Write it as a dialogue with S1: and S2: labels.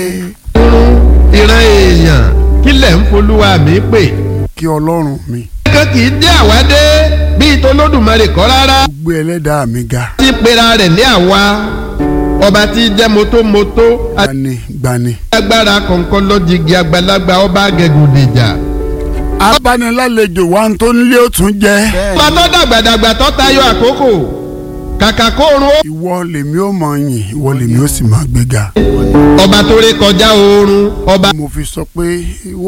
S1: ìran èèyàn kílẹ̀ ń folúwa mi pè.
S2: kí ọlọ́run mi
S1: kan kì í dé àwádé bíi tolódùmarè kọ́ rárá.
S2: gbé ẹlẹ́dàá mi ga
S1: tí pera rẹ̀ ní àwa ọba tí jẹ́ mótómótó
S2: gbani gbani.
S1: agbára kọ̀ọ̀kan lọ́jìgì àgbàlagbà ọba agẹgùdìjà.
S2: abánilálejò wa ń tó nílé ó tún jẹ́.
S1: ọba tó dàgbàdàgbà tó tayọ àkókò kàkà kóorun ó.
S2: ìwọ lèmi ó mọ yìn ìwọ lèmi ó sì máa gbéga.
S1: ọba tó ré kọjá oorun ọba.
S2: mo fi sọ pé ìwọ